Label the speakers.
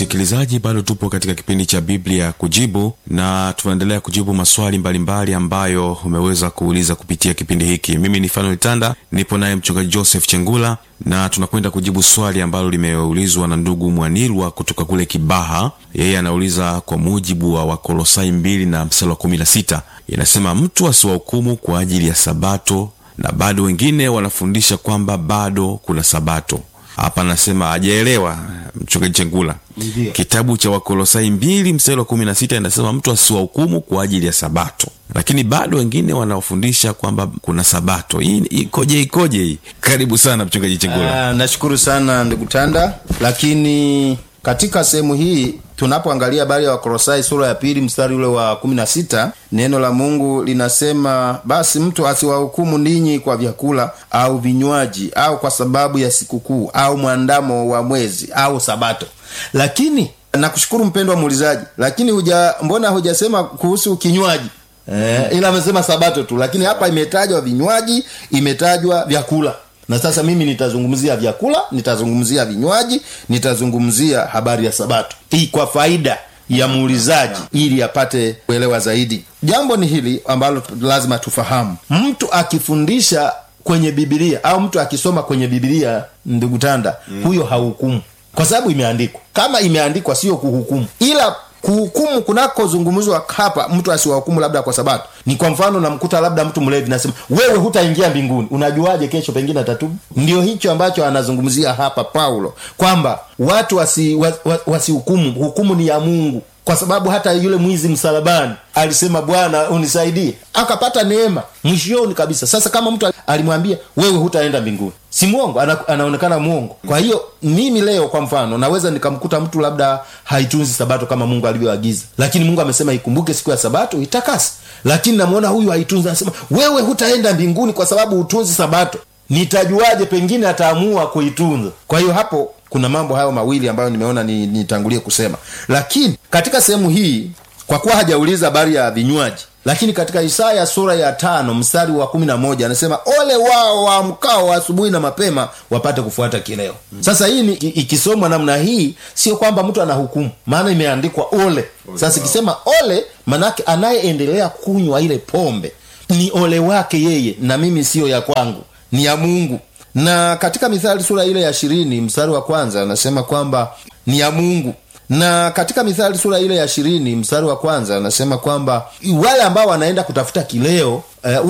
Speaker 1: msikilizaji bado tupo katika kipindi cha biblia kujibu na tunaendelea kujibu maswali mbalimbali ambayo umeweza kuuliza kupitia kipindi hiki mimi ni fanuel tanda nipo naye mchungaji joseph chengula na tunakwenda kujibu swali ambalo limeulizwa na ndugu mwanilwa kutoka kule kibaha yeye anauliza kwa mujibu wa wakolosai 2 na msala wa 16 inasema mtu asiwahukumu kwa ajili ya sabato na bado wengine wanafundisha kwamba bado kuna sabato hapa anasema ajaelewa mchungaji chengula
Speaker 2: Ndiyo.
Speaker 1: kitabu cha wakolosai mbili mstari wa kumi na sita inasema mtu asiwahukumu kwa ajili ya sabato lakini bado wengine wanaofundisha kwamba kuna sabato hii ikoje ikoje hii karibu sana mchungaji chengula
Speaker 2: Ah, nashukuru sana ndugu tanda lakini katika sehemu hii tunapoangalia habari ya wakolosai sura ya pili mstari ule wa kumi na sita neno la mungu linasema basi mtu asiwahukumu ninyi kwa vyakula au vinywaji au kwa sababu ya sikukuu au mwandamo wa mwezi au sabato lakini nakushukuru mpendwa muulizaji lakini huja mbona hujasema kuhusu kinywaji Eh, ila amesema sabato tu lakini hapa imetajwa vinywaji imetajwa vyakula na sasa mimi nitazungumzia vyakula nitazungumzia vinywaji nitazungumzia habari ya sabato hii kwa faida ya muulizaji ili apate kuelewa zaidi jambo ni hili ambalo lazima tufahamu mtu akifundisha kwenye bibilia au mtu akisoma kwenye bibilia ndugu tanda mm. huyo hahukumu kwa sababu imeandikwa kama imeandikwa sio kuhukumu ila kuhukumu kunakozungumzwa hapa mtu asiwahukumu labda kwa sabato ni kwa mfano namkuta labda mtu mlevi nasema wewe hutaingia mbinguni unajuaje kesho pengine atatubu ndio hicho ambacho anazungumzia hapa paulo kwamba watu wasihukumu wasi, wa- wasihukumu. hukumu ni ya mungu kwa sababu hata yule mwizi msalabani alisema bwana unisaidie akapata neema mwishoni kabisa sasa kama mtu alimwambia wewe hutaenda mbinguni si mwongo ana, anaonekana mwongo kwa hiyo mimi leo kwa mfano naweza nikamkuta mtu labda haitunzi sabato kama mungu alivyoagiza lakini mungu amesema ikumbuke siku ya sabato itakasi lakini namwona huyu haitunzi anasema wewe hutaenda mbinguni kwa sababu hutunzi sabato nitajuaje pengine ataamua kuitunza kwa hiyo hapo kuna mambo hayo mawili ambayo nimeona ni- nitangulie kusema lakini katika sehemu hii kwa kuwa hajauliza habari ya vinywaji lakini katika isaya sura ya tano mstari wa kumi na moja anasema ole wao waamkao asubuhi na mapema wapate kufuata kileo mm. sasa hii ni, i- ikisomwa namna hii sio kwamba mtu anahukumu maana imeandikwa ole sasa ikisema ole manake anayeendelea kunywa ile pombe ni ole wake yeye na mimi siyo ya kwangu ni ya mungu na katika mithali sura ile ya ishirini mstari wa kwanza anasema kwamba ni ya mungu na katika mithali sura ile ya ishirini mstari wa kwanza anasema kwamba wale ambao wanaenda kutafuta kileo eh,